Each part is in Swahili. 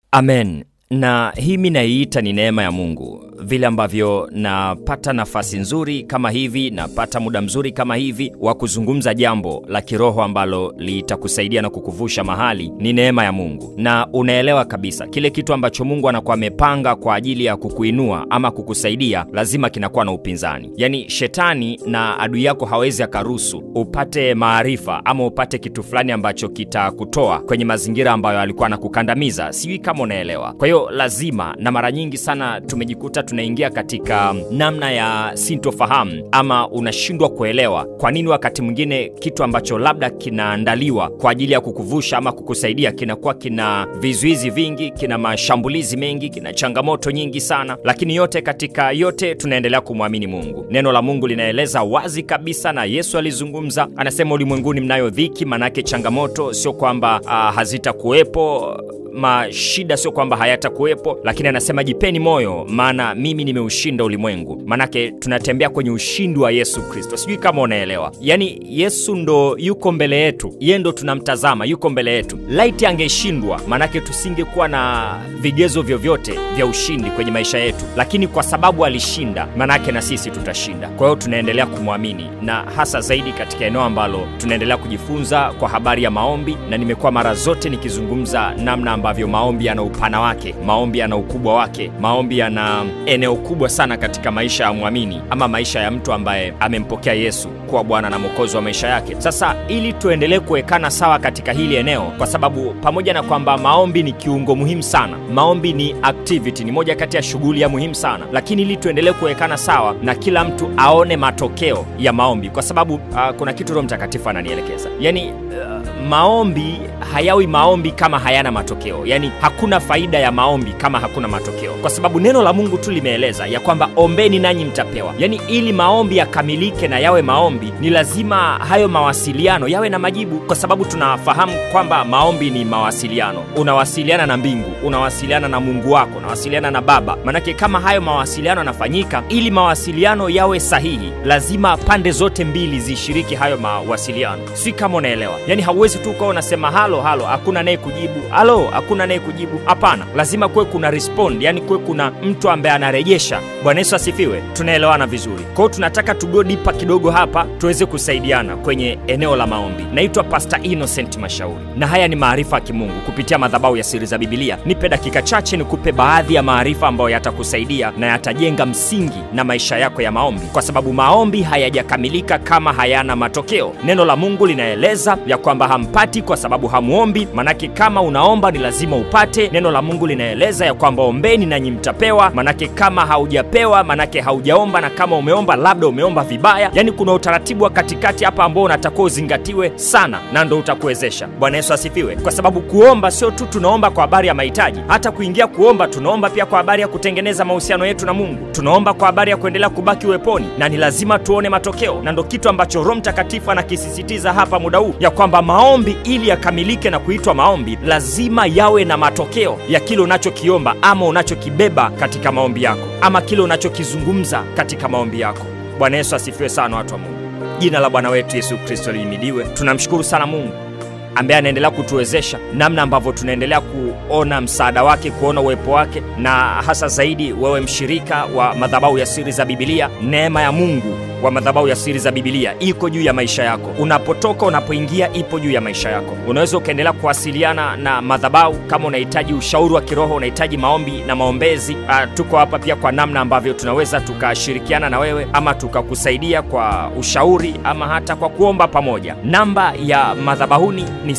Amen. Na hii mi naiita ni neema ya Mungu, vile ambavyo napata nafasi nzuri kama hivi, napata muda mzuri kama hivi wa kuzungumza jambo la kiroho ambalo litakusaidia na kukuvusha mahali, ni neema ya Mungu. Na unaelewa kabisa kile kitu ambacho Mungu anakuwa amepanga kwa ajili ya kukuinua ama kukusaidia, lazima kinakuwa na upinzani. Yaani shetani na adui yako hawezi akaruhusu upate maarifa ama upate kitu fulani ambacho kitakutoa kwenye mazingira ambayo alikuwa anakukandamiza. Sijui kama unaelewa. Kwa hiyo lazima, na mara nyingi sana tumejikuta tunaingia katika namna ya sintofahamu ama unashindwa kuelewa kwa nini wakati mwingine kitu ambacho labda kinaandaliwa kwa ajili ya kukuvusha ama kukusaidia kinakuwa kina vizuizi vingi, kina mashambulizi mengi, kina changamoto nyingi sana, lakini yote katika yote tunaendelea kumwamini Mungu. Neno la Mungu linaeleza wazi kabisa, na Yesu alizungumza, anasema ulimwenguni mnayo dhiki, manake changamoto sio kwamba uh, hazitakuwepo mashida sio kwamba hayatakuwepo, lakini anasema jipeni moyo, maana mimi nimeushinda ulimwengu. Maanake tunatembea kwenye ushindi wa Yesu Kristo. Sijui kama unaelewa, yaani Yesu ndo yuko mbele yetu, ye ndo tunamtazama, yuko mbele yetu. Laiti angeshindwa, maanake tusingekuwa na vigezo vyovyote vya ushindi kwenye maisha yetu, lakini kwa sababu alishinda, maanake na sisi tutashinda. Kwa hiyo tunaendelea kumwamini, na hasa zaidi katika eneo ambalo tunaendelea kujifunza kwa habari ya maombi, na nimekuwa mara zote nikizungumza namna ambavyo maombi yana upana wake, maombi yana ukubwa wake, maombi yana eneo kubwa sana katika maisha ya mwamini ama maisha ya mtu ambaye amempokea Yesu kuwa Bwana na Mwokozi wa maisha yake. Sasa ili tuendelee kuwekana sawa katika hili eneo, kwa sababu pamoja na kwamba maombi ni kiungo muhimu sana, maombi ni activity, ni moja kati ya shughuli ya muhimu sana, lakini ili tuendelee kuwekana sawa na kila mtu aone matokeo ya maombi, kwa sababu uh, kuna kitu Roho Mtakatifu ananielekeza, yani uh, maombi hayawi maombi kama hayana matokeo yaani hakuna faida ya maombi kama hakuna matokeo kwa sababu neno la mungu tu limeeleza ya kwamba ombeni nanyi mtapewa yaani ili maombi yakamilike na yawe maombi ni lazima hayo mawasiliano yawe na majibu kwa sababu tunafahamu kwamba maombi ni mawasiliano unawasiliana na mbingu unawasiliana na mungu wako unawasiliana na baba manake kama hayo mawasiliano yanafanyika ili mawasiliano yawe sahihi lazima pande zote mbili zishiriki hayo mawasiliano si kama unaelewa yaani hauwezi tu ukawa unasema halo halo hakuna naye kujibu halo hakuna naye kujibu hapana lazima kuwe kuna respond yani kuwe kuna mtu ambaye anarejesha bwana yesu asifiwe tunaelewana vizuri kwa hiyo tunataka tugo dipa kidogo hapa tuweze kusaidiana kwenye eneo la maombi naitwa pasta innocent mashauri na haya ni maarifa ya kimungu kupitia madhabahu ya siri za bibilia nipe dakika chache nikupe baadhi ya maarifa ambayo yatakusaidia na yatajenga msingi na maisha yako ya maombi kwa sababu maombi hayajakamilika kama hayana matokeo neno la mungu linaeleza ya kwamba hampati kwa sababu hamuombi manake kama unaomba ni lazima upate neno la mungu linaeleza ya kwamba ombeni nanyi mtapewa manake kama haujapewa manake haujaomba na kama umeomba labda umeomba vibaya yaani kuna utaratibu wa katikati hapa ambao unatakiwa uzingatiwe sana na ndo utakuwezesha bwana yesu asifiwe kwa sababu kuomba sio tu tunaomba kwa habari ya mahitaji hata kuingia kuomba tunaomba pia kwa habari ya kutengeneza mahusiano yetu na mungu tunaomba kwa habari ya kuendelea kubaki uweponi na ni lazima tuone matokeo na ndo kitu ambacho roho mtakatifu anakisisitiza hapa muda huu ya kwamba maombi ili yakamilike na kuitwa maombi lazima yawe na matokeo ya kile unachokiomba ama unachokibeba katika maombi yako ama kile unachokizungumza katika maombi yako bwana yesu asifiwe sana watu wa mungu jina la bwana wetu yesu kristo lihimidiwe tunamshukuru sana mungu ambaye anaendelea kutuwezesha namna ambavyo tunaendelea kuona msaada wake kuona uwepo wake na hasa zaidi wewe mshirika wa madhabahu ya siri za bibilia neema ya mungu wa madhabahu ya siri za bibilia iko juu ya maisha yako unapotoka unapoingia ipo juu ya maisha yako unaweza ukaendelea kuwasiliana na madhabahu kama unahitaji ushauri wa kiroho unahitaji maombi na maombezi uh, tuko hapa pia kwa namna ambavyo tunaweza tukashirikiana na wewe ama tukakusaidia kwa ushauri ama hata kwa kuomba pamoja namba ya madhabahuni ni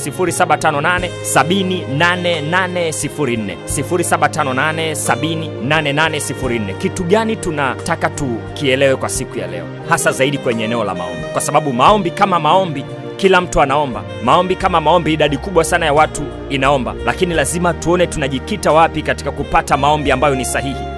758 78804 758 78804 kitu gani tunataka tukielewe kwa siku ya leo hasa zaidi kwenye eneo la maombi kwa sababu maombi kama maombi kila mtu anaomba maombi kama maombi idadi kubwa sana ya watu inaomba lakini lazima tuone tunajikita wapi katika kupata maombi ambayo ni sahihi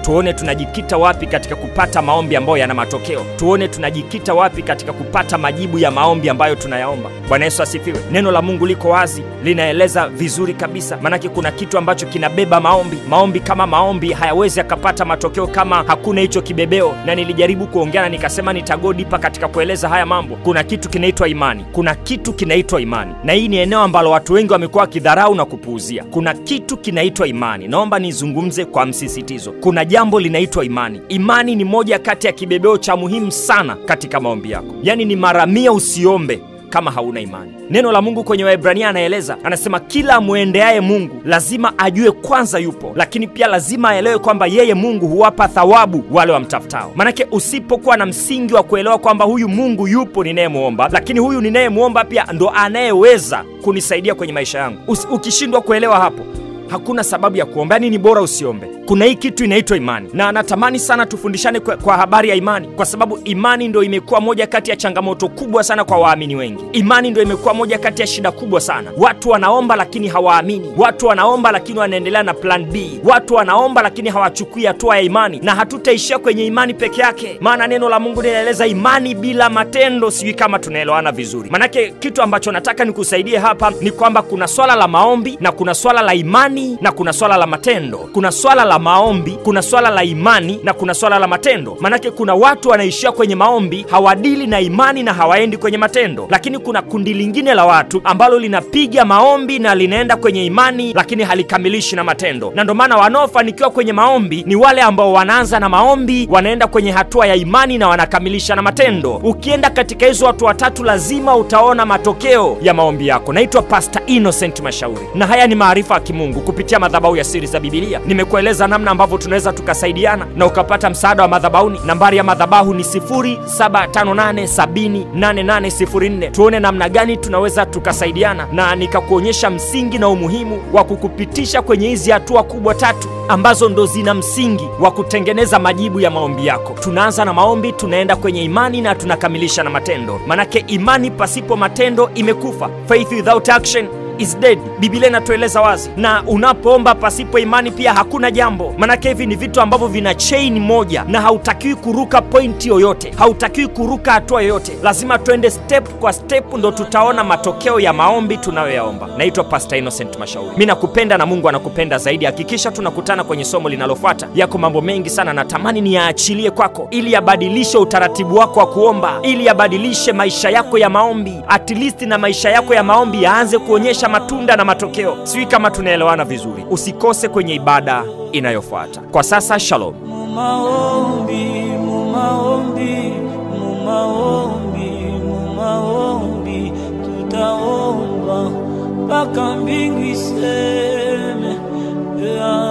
tuone tunajikita wapi katika kupata maombi ambayo yana matokeo, tuone tunajikita wapi katika kupata majibu ya maombi ambayo tunayaomba. Bwana Yesu asifiwe. Neno la Mungu liko wazi, linaeleza vizuri kabisa, maanake kuna kitu ambacho kinabeba maombi. Maombi kama maombi hayawezi yakapata matokeo kama hakuna hicho kibebeo, na nilijaribu kuongea na nikasema nitagodipa katika kueleza haya mambo. Kuna kitu kinaitwa imani, kuna kitu kinaitwa imani, na hii ni eneo ambalo watu wengi wamekuwa wakidharau na kupuuzia. Kuna kitu kinaitwa imani. Naomba nizungumze kwa msisitizo. Kuna jambo linaitwa imani. Imani ni moja kati ya kibebeo cha muhimu sana katika maombi yako, yaani ni mara mia usiombe kama hauna imani. Neno la Mungu kwenye Waebrania anaeleza, anasema kila amwendeaye Mungu lazima ajue kwanza yupo, lakini pia lazima aelewe kwamba yeye Mungu huwapa thawabu wale wamtafutao. Manake usipokuwa na msingi wa kuelewa kwamba huyu Mungu yupo ninayemwomba, lakini huyu ninayemwomba pia ndo anayeweza kunisaidia kwenye maisha yangu, Usi, ukishindwa kuelewa hapo hakuna sababu ya kuomba, yani ni bora usiombe. Kuna hii kitu inaitwa imani, na natamani sana tufundishane kwa, kwa habari ya imani, kwa sababu imani ndo imekuwa moja kati ya changamoto kubwa sana kwa waamini wengi. Imani ndo imekuwa moja kati ya shida kubwa sana. Watu wanaomba lakini hawaamini, watu wanaomba lakini wanaendelea na plan B, watu wanaomba lakini hawachukui hatua ya imani, na hatutaishia kwenye imani peke yake, maana neno la Mungu linaeleza imani bila matendo. Sijui kama tunaelewana vizuri, manake kitu ambacho nataka nikusaidie hapa ni kwamba kuna swala la maombi na kuna swala la imani na kuna swala la matendo. Kuna swala la maombi, kuna swala la imani na kuna swala la matendo. Manake kuna watu wanaishia kwenye maombi, hawadili na imani na hawaendi kwenye matendo, lakini kuna kundi lingine la watu ambalo linapiga maombi na linaenda kwenye imani, lakini halikamilishi na matendo. Na ndio maana wanaofanikiwa kwenye maombi ni wale ambao wanaanza na maombi, wanaenda kwenye hatua ya imani na wanakamilisha na matendo. Ukienda katika hizo watu watatu, lazima utaona matokeo ya maombi yako. Naitwa Pastor Innocent Mashauri, na haya ni maarifa ya kimungu kupitia madhabahu ya siri za Bibilia. Nimekueleza namna ambavyo tunaweza tukasaidiana na ukapata msaada wa madhabahuni. Nambari ya madhabahu ni 0758708804. Tuone namna gani tunaweza tukasaidiana, na nikakuonyesha msingi na umuhimu wa kukupitisha kwenye hizi hatua kubwa tatu ambazo ndo zina msingi wa kutengeneza majibu ya maombi yako. Tunaanza na maombi, tunaenda kwenye imani na tunakamilisha na matendo. Manake imani pasipo matendo imekufa. Faith without action is dead. Biblia inatueleza wazi, na unapoomba pasipo imani pia hakuna jambo. Manake hivi ni vitu ambavyo vina chain moja, na hautakiwi kuruka pointi yoyote, hautakiwi kuruka hatua yoyote. Lazima tuende step kwa step, ndo tutaona matokeo ya maombi tunayoyaomba. Naitwa Pastor Innocent Mashauri, mi nakupenda na Mungu anakupenda zaidi. Hakikisha tunakutana kwenye somo linalofuata. Yako mambo mengi sana natamani niyaachilie kwako, ili yabadilishe utaratibu wako wa kuomba, ili yabadilishe maisha yako ya maombi, at least na maisha yako ya maombi yaanze kuonyesha matunda na matokeo. Sijui kama tunaelewana vizuri. Usikose kwenye ibada inayofuata. Kwa sasa, shalom. Mumaombi, mumaombi, mumaombi, mumaombi, tutaomba mpaka mbingu iseme. Yeah.